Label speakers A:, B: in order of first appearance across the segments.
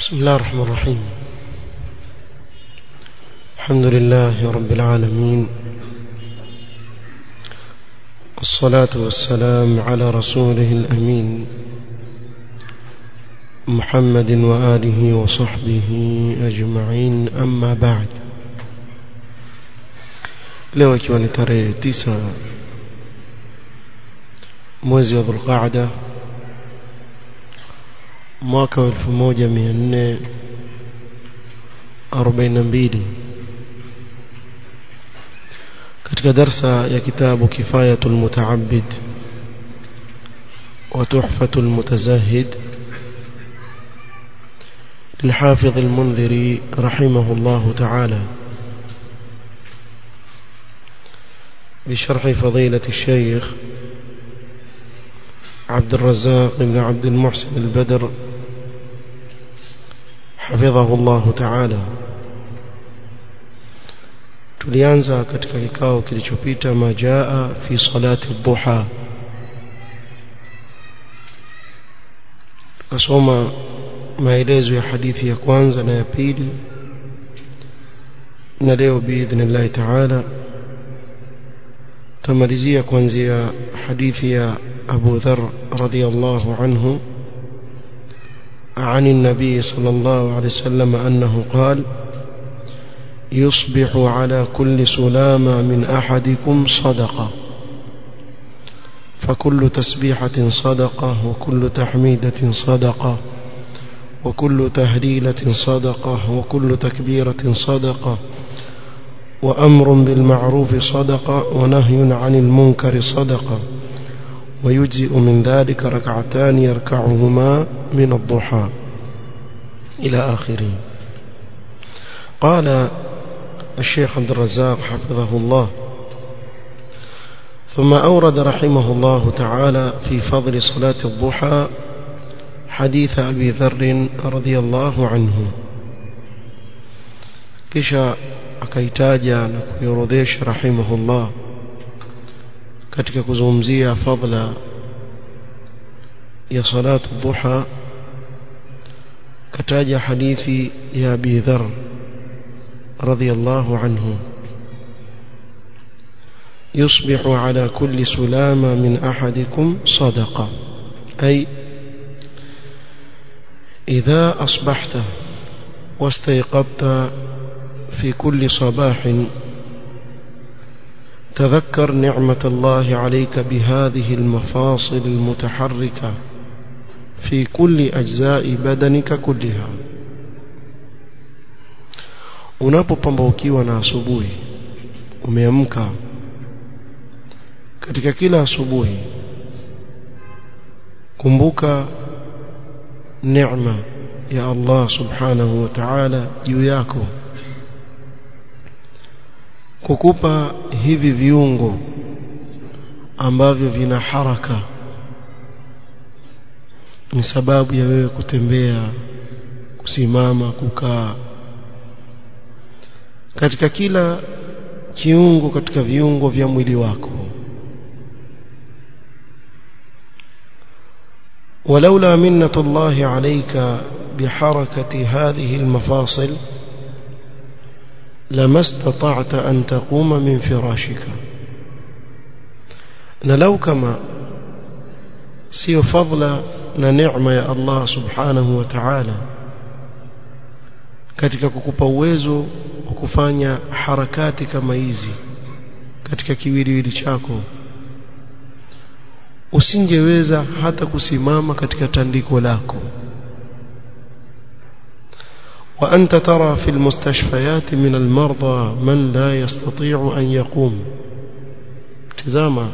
A: بسم الله الرحمن الرحيم الحمد لله رب العالمين الصلاة والسلام على رسوله الأمين محمد وآله وصحبه أجمعين أما بعد leo ikiwa ni tarehe tisa mwezi wa dhulqaada mwaka wa elfu moja mia nne arobaini na mbili katika darsa ya kitabu kifayatu lmutaabid wa tuhfatu lmutazahid للحافظ المنذري رحمه الله تعالى بشرح فضيلة الشيخ عبد الرزاق بن عبد المحسن البدر حفظه الله تعالى tulianza katika kikao kilichopita majaa fi salati dhuha tukasoma maelezo ya hadithi ya kwanza na ya pili na leo biidhnillahi taala tamalizia kuanzia hadithi ya أبو ذر رضي الله عنه عن النبي صلى الله عليه وسلم أنه قال يصبح على كل سلامة من أحدكم صدقة فكل تسبيحة صدقة وكل تحميدة صدقة وكل تهليلة صدقة وكل تكبيرة صدقة وأمر بالمعروف صدقة ونهي عن المنكر صدقة ويجزئ من ذلك ركعتان يركعهما من الضحى إلى آخره قال الشيخ عبد الرزاق حفظه الله ثم أورد رحمه الله تعالى في فضل صلاة الضحى حديث أبي ذر رضي الله عنه كشا akaitaja na kuiorodhesha rahimahullah katika kuzungumzia fadla ya salatu dhuha kataja hadithi ya Abi Dharr radhiyallahu anhu يصبح على كل سلامة من أحدكم صدقة أي إذا أصبحت واستيقظت في كل صباح تذكر نعمة الله عليك بهذه المفاصل المتحركة في كل أجزاء بدنك كلها unapopambaukiwa na asubuhi umeamka katika kila asubuhi kumbuka neema ya Allah subhanahu wa ta'ala juu yako kukupa hivi viungo ambavyo vina haraka ni sababu ya wewe kutembea kusimama kukaa katika kila kiungo katika viungo vya mwili wako ولولا منة الله عليك بحركة هذه المفاصل لما استطعت أن تقوم من فراشك نلو كما سيو فضل نعمة يا الله سبحانه وتعالى katika kukupa uwezo wa kufanya harakati kama hizi katika kiwiliwili chako usingeweza hata kusimama katika tandiko lako وأنت ترى في المستشفيات من المرضى من لا يستطيع أن يقوم تزاما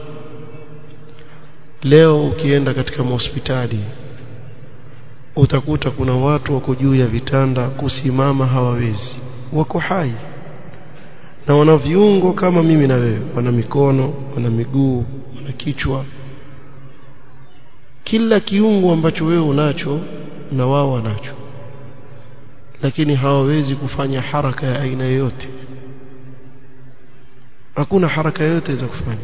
A: leo ukienda katika hospitali utakuta kuna watu wako juu ya vitanda kusimama hawawezi wako hai na wana viungo kama mimi na wewe wana mikono wana miguu wana kichwa kila kiungo ambacho wewe unacho na wao wanacho lakini hawawezi kufanya haraka ya aina yoyote hakuna haraka yoyote za kufanya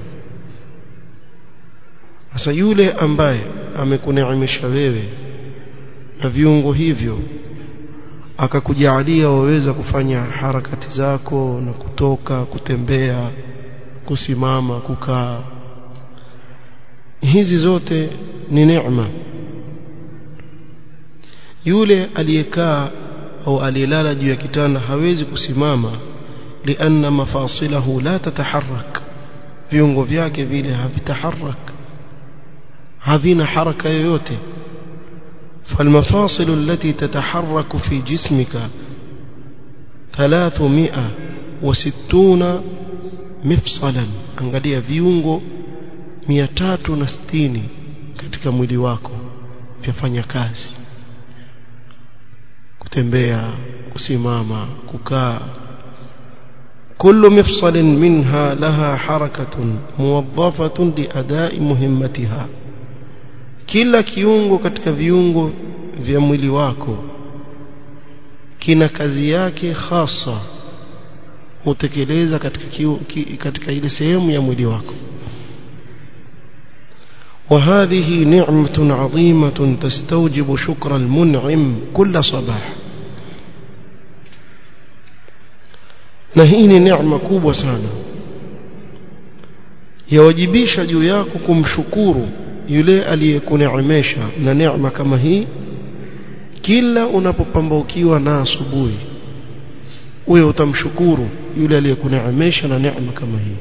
A: sasa yule ambaye amekuneemesha wewe na viungo hivyo akakujalia waweza kufanya harakati zako na kutoka kutembea kusimama kukaa hizi zote ni neema yule aliyekaa au aliyelala juu ya kitanda hawezi kusimama lianna mafasilahu la tataharrak viungo vyake vile havitaharak havina haraka yoyote فالمفاصل التي تتحرك في جسمك ثلاثمائة وستون مفصلا angalia viungo 360 katika mwili wako vyafanya kazi kutembea kusimama kukaa كل مفصل منها لها حركة موظفة لأداء مهمتها kila kiungo katika viungo vya mwili wako kina kazi yake hasa hutekeleza katika kiu, ki, katika ile sehemu ya mwili wako وهذه نعمة عظيمة تستوجب شكر المنعم كل صباح na hii ni neema kubwa sana yawajibisha juu yako kumshukuru yule aliyekuneemesha na neema kama hii kila unapopambaukiwa na asubuhi wewe utamshukuru yule aliyekuneemesha na neema kama hii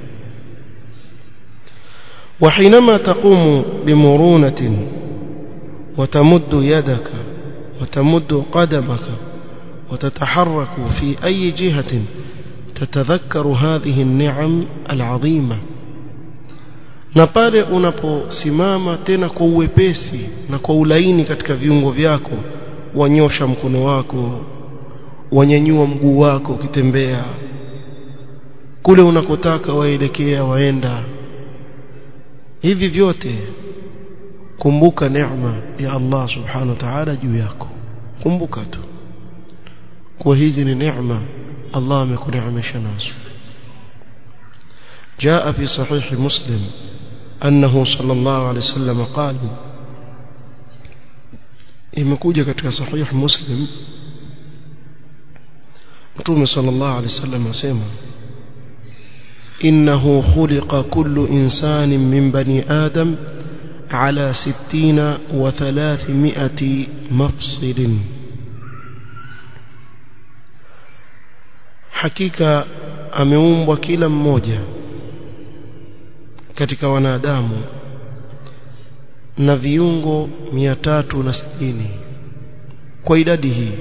A: وحينما تقوم بمرونة وتمد يدك وتمد قدمك وتتحرك في أي جهة تتذكر هذه النعم العظيمة na pale unaposimama tena kwa uwepesi na kwa ulaini katika viungo vyako wanyosha mkono wako wanyanyua mguu wako ukitembea kule unakotaka waelekea waenda hivi vyote kumbuka neema ya Allah subhanahu wa ta'ala juu yako kumbuka tu kwa hizi ni neema Allah amekuneemesha nazo جاء في صحيح مسلم أنه صلى الله عليه وسلم قال imekuja katika sahih muslim mtume sallallahu alaihi wasallam asema innahu khuliqa kullu insanin min bani adam ala 60 wa 300 mafsilin hakika ameumbwa kila mmoja katika wanadamu na viungo mia tatu na sitini kwa idadi hii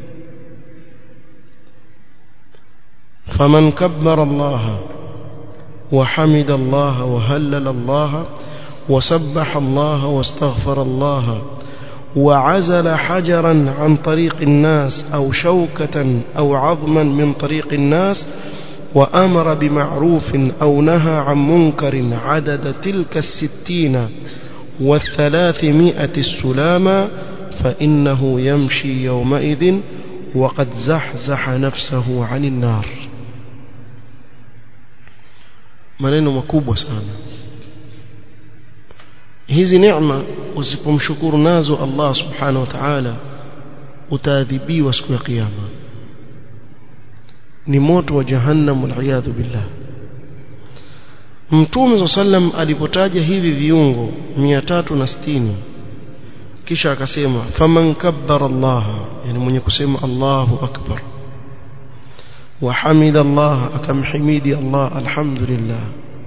A: faman kabbara allaha وحمد الله وهلل الله وسبح الله واستغفر الله وعزل حجرا عن طريق الناس أو شوكة أو عظما من طريق الناس وأمر بمعروف أو نهى عن منكر عدد تلك الستين والثلاثمائة السلامة فإنه يمشي يومئذ وقد زحزح نفسه عن النار maneno makubwa sana hizi neema usipomshukuru nazo Allah subhanahu wa ta'ala utaadhibiwa siku ya kiyama ni moto wa jahannam waliyadhu billah Mtume sallam alipotaja hivi viungo 360 kisha akasema faman kabbara Allah yani mwenye kusema Allahu akbar وحمد الله أكم حميدي الله الحمد لله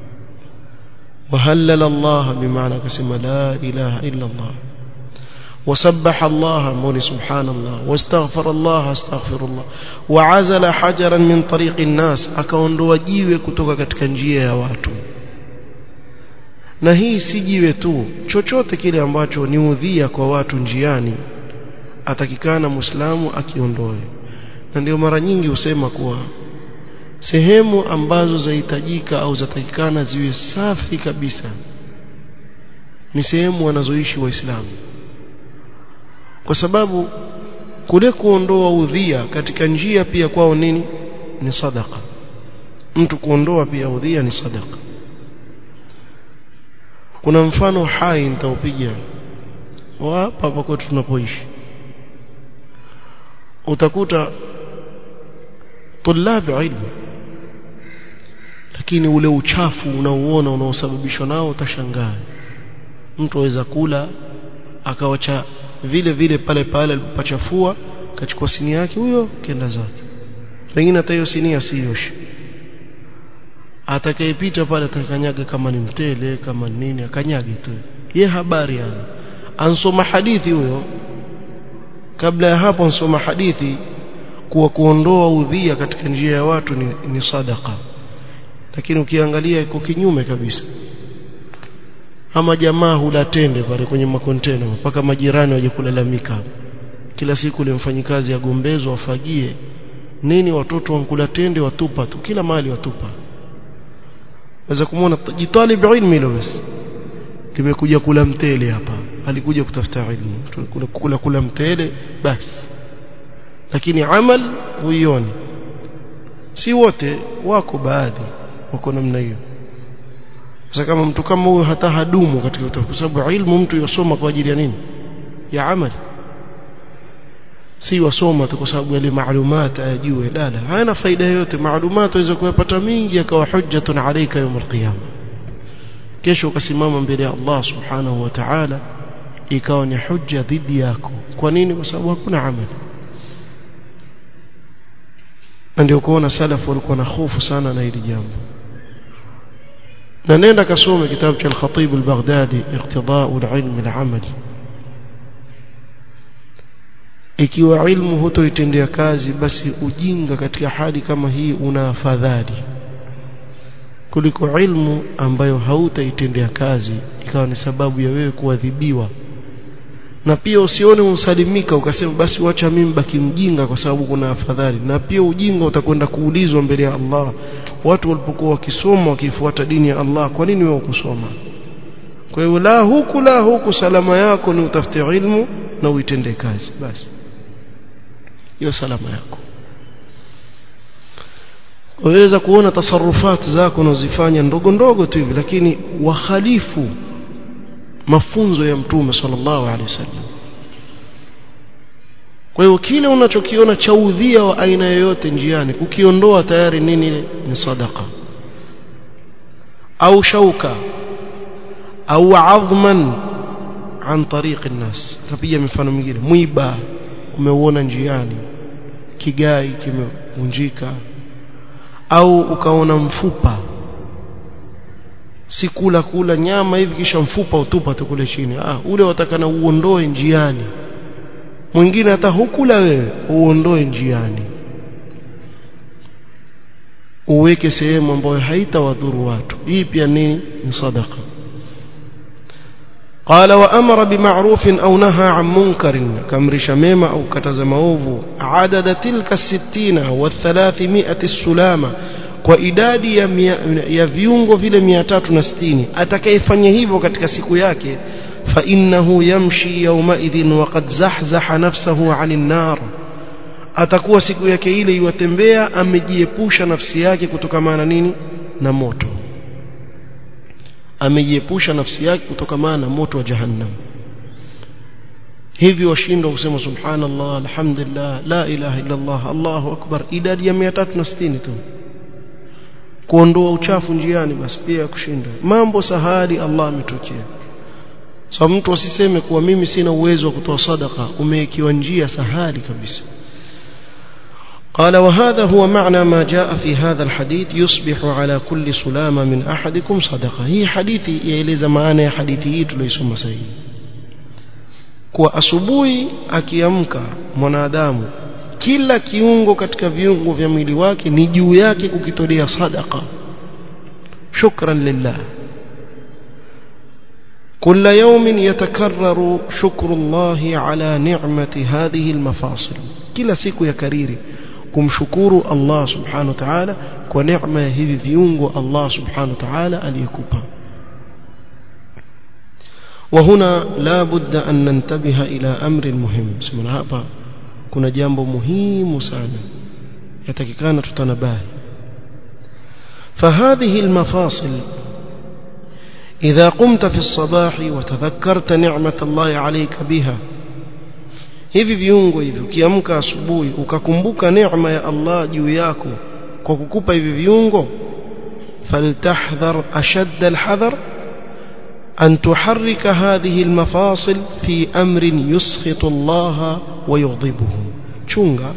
A: وهلل الله بمعنى كسم لا إله إلا الله وسبح الله مولي سبحان الله واستغفر الله استغفر الله وعزل حجرا من طريق الناس akaondoa jiwe kutoka katika njia ya watu na hii si jiwe tu chochote kile ambacho ni udhia kwa watu njiani atakikana muislamu akiondoe na ndio mara nyingi husema kuwa sehemu ambazo zahitajika au zatakikana ziwe safi kabisa ni sehemu wanazoishi waislamu kwa sababu kule kuondoa udhia katika njia pia kwao nini ni sadaka mtu kuondoa pia udhia ni sadaka kuna mfano hai nitaupiga hapa hapa kwetu tunapoishi utakuta طلاب ilmu lakini ule uchafu unaouona unaosababishwa nao utashangaa mtu aweza kula akawacha vile vile pale pale alipopachafua kachukua sini yake huyo kenda zake pengine hata hiyo sinia siyoshi atakayepita pale atakanyaga kama ni mtele kama nini akanyage tu ye habari yani ansoma hadithi huyo kabla ya hapo ansoma hadithi kuwa kuondoa udhia katika njia ya watu ni, ni sadaka lakini ukiangalia iko kinyume kabisa ama jamaa hula tende pale kwenye makontena mpaka majirani waje kulalamika kila siku ile mfanyikazi agombezwa wafagie nini watoto wankula tende watupa tu kila mahali watupa waweza kumwona jitalib ilmi hilo basi limekuja kula mtele hapa alikuja kutafuta ilmu kula, kula, kula mtele basi lakini amal huioni si wote wako baadhi wako namna hiyo sasa kama mtu kama huyo hata hadumu katika kwa sababu ilmu mtu yosoma kwa ajili ya nini ya amali si wasoma tu kwa sababu yale maalumati ayajue la la hayana faida yoyote maalumati waweza kuyapata mingi akawa hujjatun alayka yawm alqiyama kesho ukasimama mbele ya Allah subhanahu wa ta'ala ikawa ni hujja dhidi yako kwa nini kwa sababu hakuna amali na ndio kuona salafu walikuwa na hofu sana na hili jambo na nenda kasome kitabu cha al-Khatib al-Baghdadi iqtida'u al-ilm al-amali ikiwa ilmu hutoitendea kazi basi ujinga katika hali kama hii una afadhali kuliko ilmu ambayo hautaitendea kazi ikawa ni sababu ya wewe kuadhibiwa na pia usione unsalimika ukasema basi wacha mimi baki mjinga kwa sababu kuna afadhali na pia ujinga utakwenda kuulizwa mbele ya Allah watu walipokuwa wakisoma wakifuata dini ya Allah kwa nini wewe ukusoma kwa hiyo la huku la huku salama yako ni utafute ilmu na uitende kazi basi hiyo salama yako waweza kuona tasarufati zako unazifanya ndogo ndogo tu hivi lakini wahalifu mafunzo ya mtume sallallahu alaihi wasallam kwa hiyo kile unachokiona cha udhia wa aina yoyote njiani ukiondoa tayari nini ile ni sadaka au shauka au adhman an tariq الناس kapiga mifano mingine mwiba umeuona njiani kigai kimevunjika au ukaona mfupa si kula kula nyama hivi kisha mfupa utupa tu kule chini ah ule watakana uondoe njiani mwingine hata hukula wewe uondoe njiani uweke sehemu ambayo haitawadhuru watu hii pia nini ni sadaqa قال وأمر بمعروف أو نهى عن منكر كمرش ميمة أو كتز موفو عدد تلك الستين والثلاثمائة السلامة kwa idadi ya, mia, ya viungo vile 360 atakayefanya hivyo katika siku yake fa innahu yamshi yawmaidhin waqad zahzaha nafsahu 'anil nar atakuwa siku yake ile iwatembea amejiepusha nafsi yake kutokamana nini na moto amejiepusha nafsi yake kutokamana na moto wa jahannam hivi washindwa kusema subhanallah alhamdulillah la ilaha illa allah allahu akbar idadi ya 360 tu kuondoa uchafu njiani basi pia kushinda mambo sahali Allah ametokea so mtu asiseme kuwa mimi sina uwezo wa kutoa sadaka umewekiwa njia sahali kabisa قال وهذا هو معنى ما جاء في هذا الحديث يصبح على كل سلامة من أحدكم صدقة هي حديثي يeleza maana ya hadithi hii tuliosoma sasa kwa asubuhi akiamka mwanadamu kila kiungo katika viungo vya mwili wake ni juu yake kukitolea sadaqa shukran lillah كل يوم يتكرر شكر الله على نعمة هذه المفاصل كلا siku ya kariri kumshukuru Allah subhanahu wa ta'ala kwa neema ya hivi viungo Allah subhanahu wa ta'ala aliyekupa وهنا لا بد أن ننتبه إلى أمر مهم سمعنا hapa kuna jambo muhimu sana yatakikana tutanabahi فهذه المفاصل إذا قمت في الصباح وتذكرت نعمة الله عليك بها hivi viungo hivi ukiamka asubuhi ukakumbuka neema ya Allah juu yako kwa kukupa hivi viungo faltahdhar ashadda alhadhar أن تحرك هذه المفاصل في أمر يسخط الله ويغضبه chunga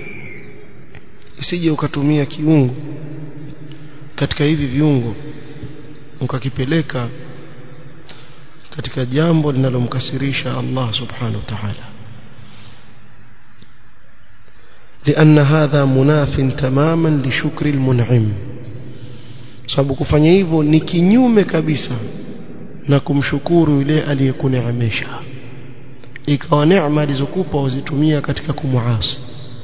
A: isije ukatumia kiungo katika hivi viungo ukakipeleka katika jambo linalomkasirisha Allah subhanahu wa ta'ala لأن هذا مناف تماما لشكر المنعم sababu kufanya hivyo ni kinyume kabisa na kumshukuru yule aliyekuneemesha ikawa neema alizokupa uzitumia katika kumuasi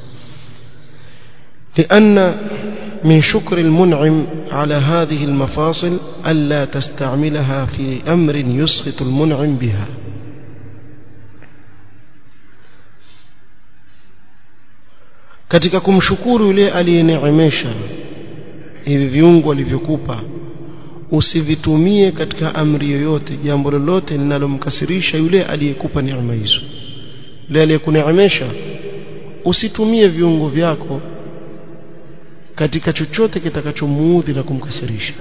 A: لأن من شكر المنعم على هذه المفاصل ألا تستعملها في أمر يسخط المنعم بها katika kumshukuru yule aliyeneemesha hivi viungo alivyokupa usivitumie katika amri yoyote jambo lolote linalomkasirisha yule aliyekupa neema hizo yule aliyekuneemesha usitumie viungo vyako katika chochote kitakachomuudhi na kumkasirisha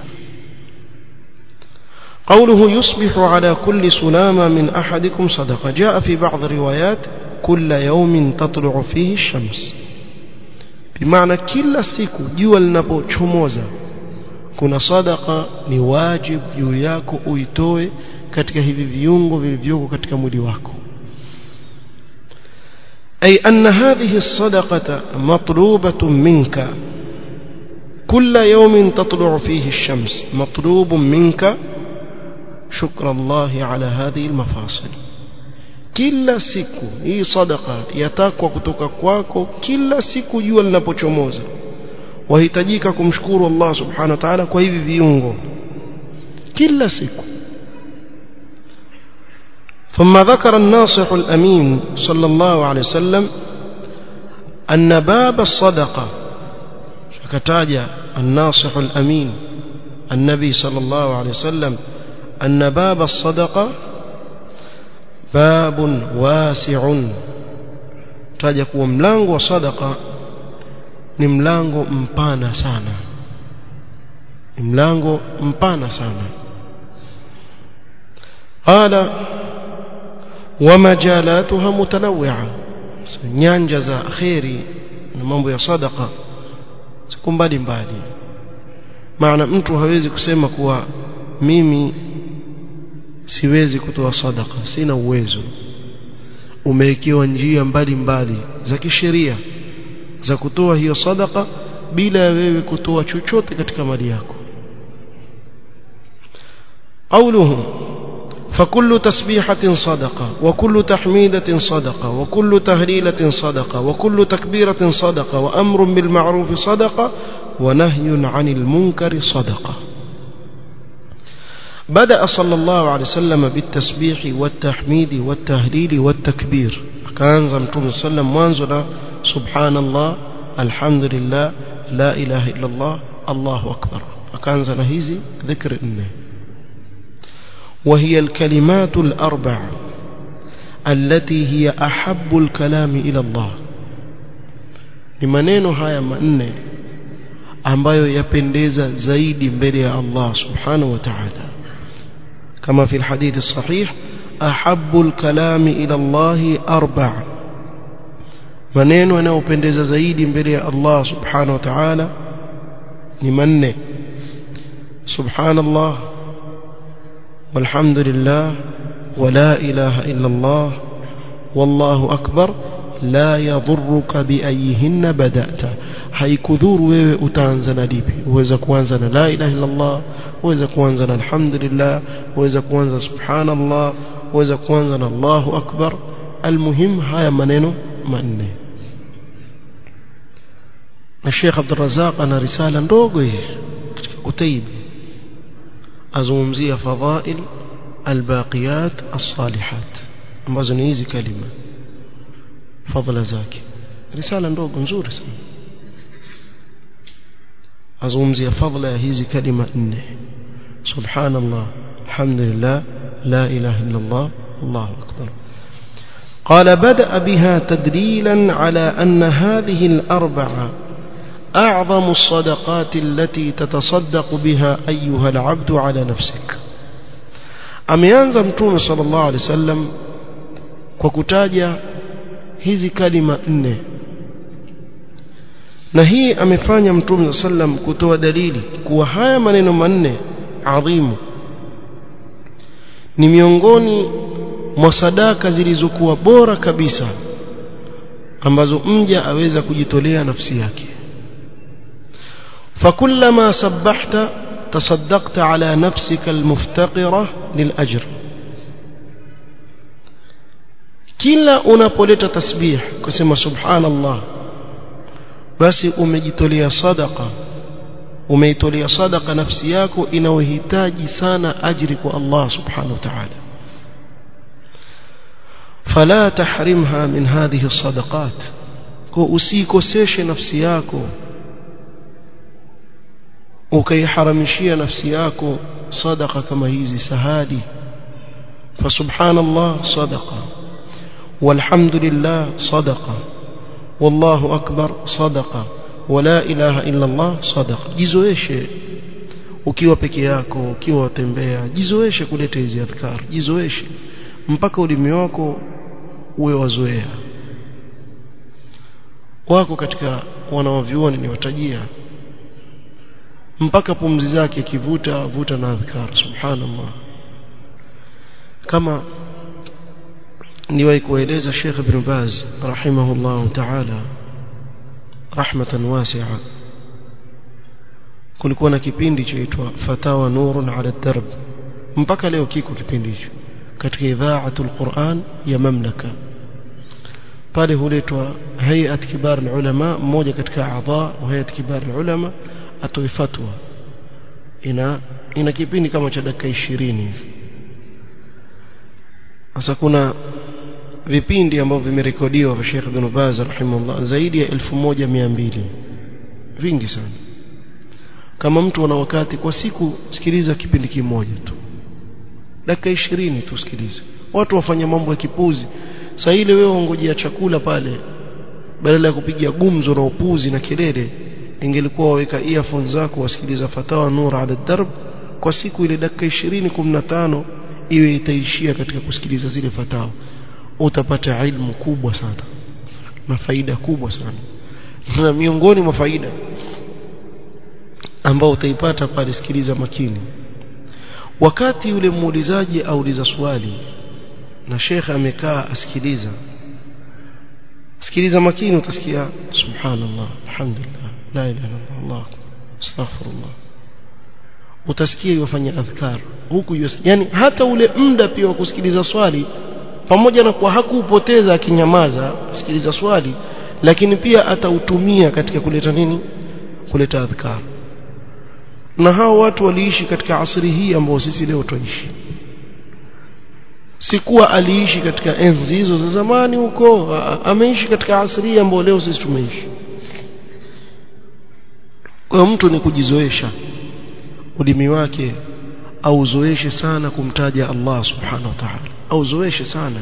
A: قوله يصبح على كل سلامة من أحدكم صدقة جاء في بعض الروايات كل يوم تطلع فيه الشمس بمعنى كل siku jua linapochomoza kuna sadaka ni wajib juu yako uitoe katika hivi viungo vilivyoko katika mwili wako أي أن هذه الصدقة مطلوبة منك كل يوم تطلع فيه الشمس مطلوب منك شكر الله على هذه المفاصل kila siku hii sadaka yatakwa kutoka kwako kila siku jua linapochomoza wahitajika kumshukuru Allah subhanahu wa ta'ala kwa hivi viungo kila siku ثم ذكر الناصح الأمين صلى الله عليه وسلم أن باب الصدقة فكتاج الناصح الأمين النبي صلى الله عليه وسلم أن باب الصدقة باب واسع تاج kuwa mlango wa sadaqa ni mlango mpana sana ni mlango mpana sana qala ومجالاتها متنوعة nyanja za khairi na mambo ya sadaqa siku mbali mbali maana mtu hawezi kusema kuwa mimi siwezi kutoa sadaka sina uwezo umewekewa njia mbalimbali za kisheria za kutoa hiyo sadaka bila ya wewe kutoa chochote katika mali yako قولهم فكل تسبيحة صدقة وكل تحميدة صدقة وكل تهليلة صدقة وكل تكبيرة صدقة وأمر بالمعروف صدقة ونهي عن المنكر صدقة بدأ صلى الله عليه وسلم بالتسبيح والتحميد والتهليل والتكبير كان زمتم صلى الله عليه وسلم سبحان الله الحمد لله لا إله إلا الله الله أكبر كان زنهيزي ذكر إنه وهي الكلمات الأربع التي هي أحب الكلام إلى الله لمنين هاي منه ambayo yapendeza zaidi mbele ya Allah subhanahu wa ta'ala kama fi alhadith الصحيح ahabbu alkalami ila Allah arba' maneno yanayopendeza zaidi mbele ya Allah subhanahu wa ta'ala ni manne subhanallah والحمد لله ولا إله إلا الله والله أكبر لا يضرك بأيهن بدأت haikudhuru wewe utaanza na lipi uweza kuanza na la ilaha illa Allah uweza kuanza na alhamdulillah uweza kuanza subhanallah uweza kuanza na Allahu akbar almuhim haya maneno manne na Sheikh Abdul Razak ana risala ndogo hii katika kutaibu azungumzia fadhail albaqiyat as-salihat ambazo ni hizi kalima fadhila zake risala ndogo nzuri sana azungumzia fadhila ya hizi kalima nne subhanallah alhamdulillah la ilaha illa allah allahu akbar قال بدأ بها تدليلا على أن هذه الأربعة أعظم الصدقات التي تتصدق بها أيها العبد على نفسك ameanza mtume sallallahu alaihi wasallam kwa kutaja hizi kalima nne na hii amefanya mtume sallam kutoa dalili kuwa haya maneno manne adhimu ni miongoni mwa sadaka zilizokuwa bora kabisa ambazo mja aweza kujitolea nafsi yake فكلما سبحت تصدقت على نفسك المفتقرة للأجر kila unapoleta tasbih kusema subhanallah basi umejitolea sadaqa umeitolea sadaqa nafsi yako inayohitaji sana ajri kwa Allah subhanahu wa ta'ala fala tahrimha min hadhihi as-sadaqat kwa usikoseshe nafsi yako ukaiharamishia nafsi yako sadaqa kama hizi sahadi fasubhanallah sadaqa walhamdulillah sadaqa wallahu akbar sadaqa wala ilaha illa allah sadaqa jizoeshe ukiwa peke yako ukiwa watembea jizoeshe kuleta hizi adhkar jizoeshe mpaka ulimi wako uwe wazoea wako katika wanaovyuoni ni watajia mpaka pumzi zake kivuta vuta na adhkar subhanallah kama niwahi kueleza Sheikh Ibn Baz rahimahullah ta'ala rahmatan wasi'a kulikuwa na kipindi chaitwa fatawa nurun ala darb mpaka leo kiko kipindi hicho katika idhaatul Qur'an ya mamlaka pale huletwa hayat kibar ulama mmoja katika adha wa hayat kibar ulama atoe fatwa ina ina kipindi kama cha dakika 20 hivi sasa kuna vipindi ambavyo vimerekodiwa vya Sheikh Ibn Baz rahimahullah zaidi ya 1200 vingi sana kama mtu ana wakati kwa siku sikiliza kipindi kimoja tu dakika 20 tu sikiliza watu wafanya mambo ya kipuzi saa ile wewe ongojea chakula pale badala ya kupiga gumzo na upuzi na kelele ingelikuwa waweka earphones zako wasikiliza fatawa nur ala darb kwa siku ile dakika 20 15 iwe itaishia katika kusikiliza zile fatawa utapata ilmu kubwa sana na faida kubwa sana na miongoni mwa faida ambao utaipata pale sikiliza makini wakati yule muulizaji auliza swali na shekhe amekaa asikiliza sikiliza makini utasikia subhanallah alhamdulillah la ilaha illa allah astaghfirullah utasikia yofanya adhkar huku yani hata ule muda pia wa kusikiliza swali pamoja na kwa hakuupoteza akinyamaza sikiliza swali lakini pia atautumia katika kuleta nini kuleta adhkar na hao watu waliishi katika asri hii ambao sisi leo tuishi sikuwa aliishi katika enzi hizo za zamani huko ameishi katika asri ambao leo sisi tumeishi kwa mtu ni kujizoesha ulimi wake auzoeshe sana kumtaja Allah subhanahu wa ta'ala auzoeshe sana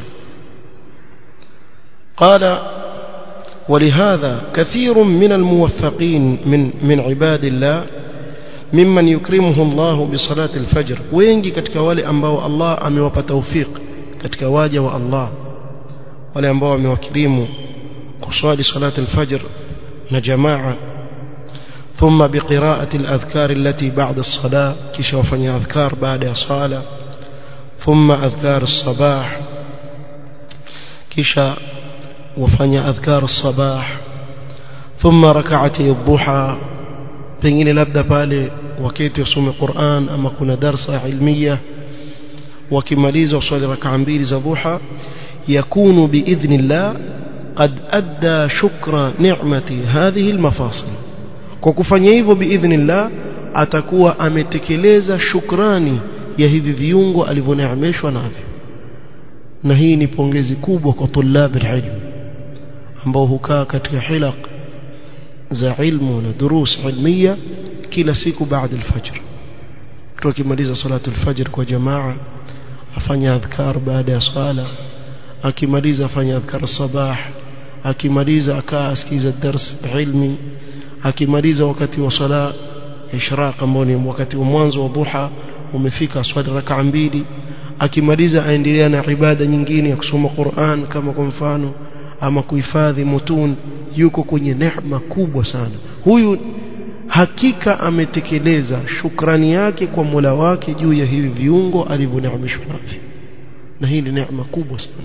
A: قال ولهذا كثير من الموفقين من من عباد الله ممن يكرمه الله بصلاة الفجر wengi katika wale ambao Allah amewapa tawfik katika waja wa Allah wale ambao amewakirimu kuswali salat al-fajr na jamaa ثم بقراءة الأذكار التي بعد الصلاة كيش وفني أذكار بعد الصلاة ثم أذكار الصباح كيش وفني أذكار الصباح ثم ركعتي الضحى pengine labda pale wakati usome Qur'an ama kuna darsa ilmiya wakimaliza uswali rakaa mbili za dhuha yakunu biidhnillah qad adda shukra ni'mati hadhihi almafasil kwa kufanya hivyo biidhnillah atakuwa ametekeleza shukrani ya hivi viungo alivyoneemeshwa navyo na hii ni pongezi kubwa kwa tulabi ilmu ambao hukaa katika hilaq za ilmu na durus ilmiya kila siku baada alfajr mtu akimaliza salatu alfajr kwa jamaa afanya adhkar baada ya sala akimaliza afanya adhkar sabah akimaliza akaa asikiza dars ilmi akimaliza wakati wa sala ishraq ambao ni wakati wa mwanzo wa dhuha umefika swali rakaa mbili akimaliza aendelea na ibada nyingine ya kusoma Qur'an kama kwa mfano ama kuhifadhi mutun yuko kwenye neema kubwa sana huyu hakika ametekeleza shukrani yake kwa Mola wake juu ya hivi viungo alivyoneemeshwa navyo na hii ni neema kubwa sana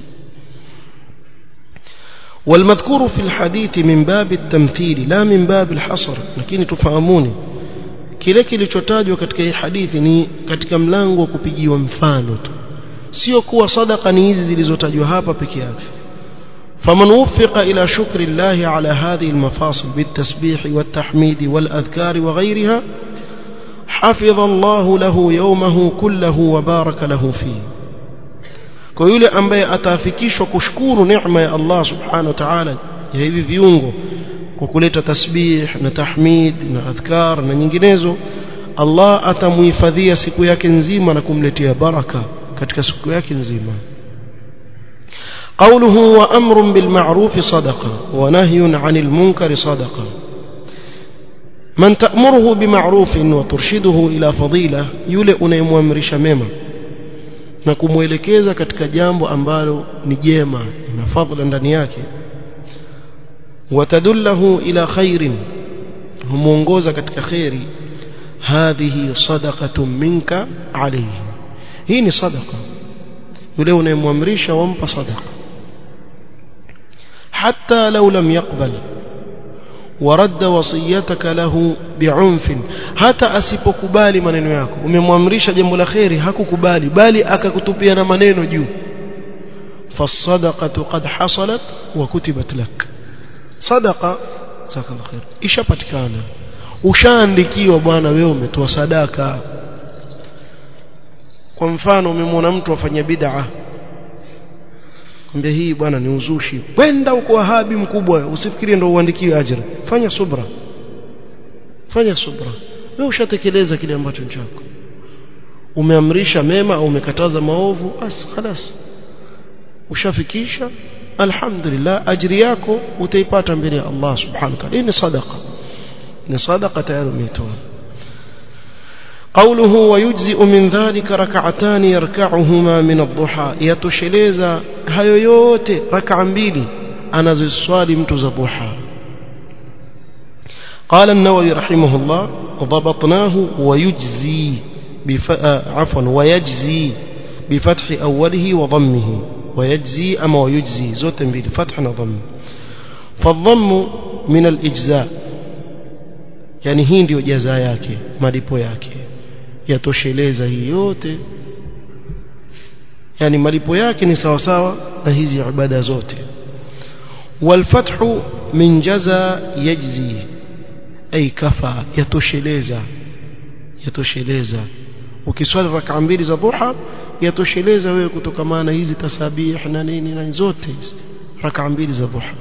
A: والمذكور في الحديث من باب التمثيل لا من باب الحصر lakini tufahamuni kile kilichotajwa katika hii hadithi ni katika mlango wa kupigiwa mfano tu sio kuwa sadaka ni hizi zilizotajwa hapa peke yake فمن وفق إلى شكر الله على هذه المفاصل بالتسبيح والتحميد والأذكار وغيرها حفظ الله له يومه كله وبارك له فيه kwa yule ambaye atafikishwa kushukuru neema ya Allah subhanahu wa ta'ala ya hivi viungo kwa kuleta tasbih na tahmid na adhkar na nyinginezo Allah atamuhifadhia siku yake nzima na kumletea baraka katika siku yake nzima قوله وأمر بالمعروف صدقة ونهي عن المنكر صدقة من تأمره بمعروف وترشده إلى فضيلة يولئ unayemwamrisha mema na kumwelekeza katika jambo ambalo ni jema na fadhila ndani yake watadullahu ila khairin humuongoza katika khairi hadhihi sadaqatun minka alayhi hii ni sadaqa yule unayemwamrisha wampa sadaqa hatta law lam yaqbal ورد وصيتك له بعنف hata asipokubali maneno yako umemwamrisha jambo la khairi hakukubali bali akakutupia na maneno juu fasadaqatu qad hasalat wa kutibat lak sadaqa zakal khair ishapatikana ushaandikiwa bwana wewe umetoa sadaka kwa mfano umemwona mtu afanya bid'a Mwambie hii bwana ni uzushi. Kwenda uko wahabi mkubwa, usifikirie ndio uandikiwe ajira. Fanya subra. Fanya subra. Wewe ushatekeleza kile ambacho ni chako. Umeamrisha mema au umekataza maovu, basi خلاص. Ushafikisha alhamdulillah ajiri yako utaipata mbele ya Allah subhanahu wa ta'ala. Hii ni sadaqa. Ni sadaqa tayari umetoa. قوله ويجزئ من ذلك ركعتان يركعهما من الضحى يتشلeza hayo yote rak'a mbili anaziswali mtu za duha قال النووي رحمه الله ضبطناه ويجزي بف... عفوا ويجزي بفتح أوله وضمه ويجزي أما ويجزي زوت mbili فتح وضم فالضم من الإجزاء يعني hii ndio jaza yake malipo yake yatosheleza hii yote yani malipo yake ni sawa sawa na hizi ibada zote walfathu min jaza yajzi ay kafa yatosheleza yatosheleza ukiswali rak'a mbili za dhuha yatosheleza wewe kutokamana hizi tasabih na nini na zote hizi rak'a mbili za dhuha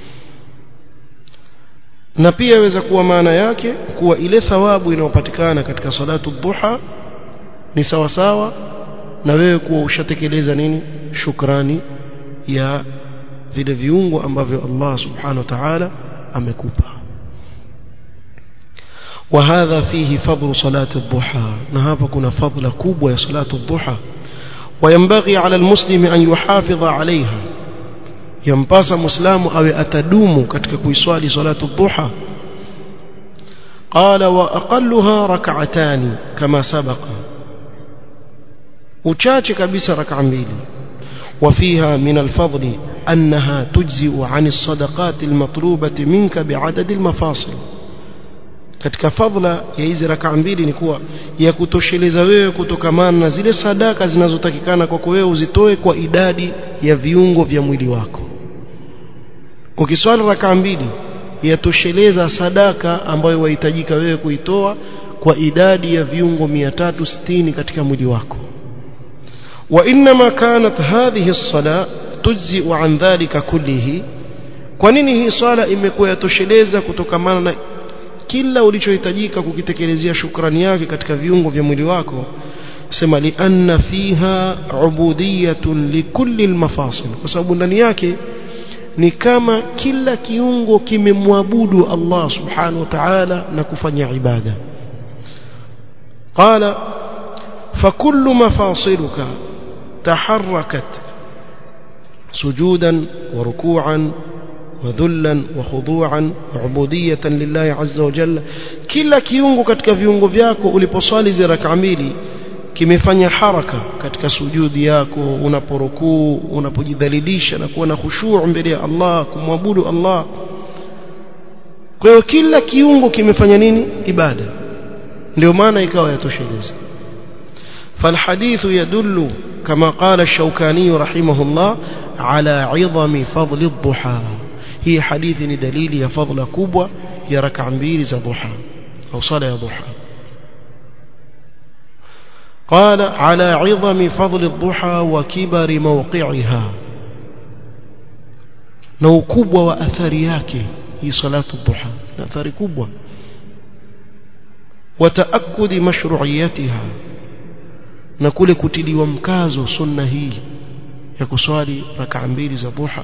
A: na pia yaweza kuwa maana yake kuwa ile thawabu inayopatikana katika salatu dhuha ni sawa sawa na wewe kuwa ushatekeleza nini shukrani ya vile viungo ambavyo Allah subhanahu wa ta'ala amekupa وهذا فيه فضل صلاة الضحى نهاب كنا فضل كوب يا صلاة الضحى وينبغي على المسلم أن يحافظ عليها yampasa muislamu awe atadumu katika kuiswali salatu dhuha qala wa aqalluha rak'atani kama sabaqa uchache kabisa rak'a mbili وفيها من الفضل أنها تجزئ عن الصدقات المطلوبة منك بعدد المفاصل katika fadhila ya hizi rakaa mbili ni kuwa ya kutosheleza wewe kutokamana na zile sadaka zinazotakikana kwako wewe uzitoe kwa idadi ya viungo vya mwili wako ukiswali rakaa mbili yatosheleza sadaka ambayo wahitajika wewe kuitoa kwa idadi ya viungo 360 katika mwili wako وإنما كانت هذه الصلاة تجزئ عن ذلك كله kwa nini hii swala imekuwa yatosheleza kutokamana na kila ulichohitajika kukitekelezea shukrani yake katika viungo vya mwili wako sema lianna fiha ubudiyatun likulli almafasil kwa sababu ndani yake ni kama kila kiungo kimemwabudu Allah subhanahu wa ta'ala na kufanya ibada qala fakullu mafasiluka taharrakat sujudan wa ruku'an وذلا وخضوعا وعبودية لله عز وجل kila kiungo katika viungo vyako uliposali zile rak'a mbili kimefanya haraka katika sujudi yako unaporukuu unapojidhalilisha na kuwa na khushu' mbele ya Allah kumwabudu Allah kwa hiyo kila kiungo kimefanya nini ibada ndio maana ikawa yatosheleza فالحديث يدل كما قال الشوكاني رحمه الله على عظم فضل الضحى هي حديث دليل يا فضل كبوة يا ركع mbili za ضحى أو صلاة ضحى قال على عظم فضل الضحى وكبر موقعها na ukubwa wa athari yake hii salatu dhuha na athari kubwa وتأكد مشروعيتها na kule kutiliwa mkazo sunna hii ya kuswali rak'a mbili za dhuha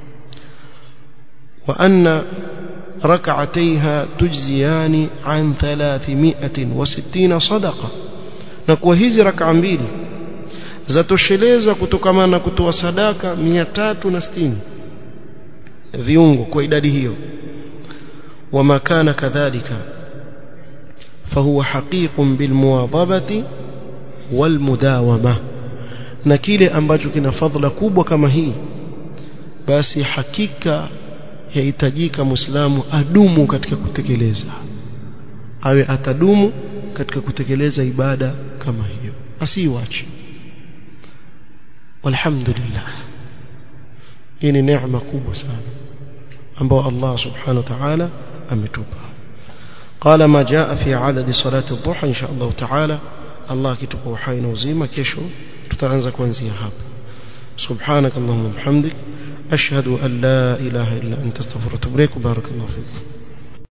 A: wa anna rak'atayha tujziyani an 360 sadaqa na kwa hizi rak'a mbili zatosheleza kutokana na kutoa sadaka 360 viungo kwa idadi hiyo wama kana kadhalika فهو حقيق بالمواظبة والمداومة na kile ambacho kina fadhila kubwa kama hii basi hakika yahitajika muislamu adumu katika kutekeleza awe atadumu katika kutekeleza ibada kama hiyo asiiwache walhamdulillah hii ni neema kubwa sana ambayo Allah subhanahu wa ta'ala ametupa قال ما جاء في عدد صلاة الضحى إن شاء الله تعالى الله كتب وحينا وزيما كيشو تتعنز كوانزيا هاب سبحانك اللهم وبحمدك أشهد أن لا إله إلا أنت استغفرك وبارك الله فيك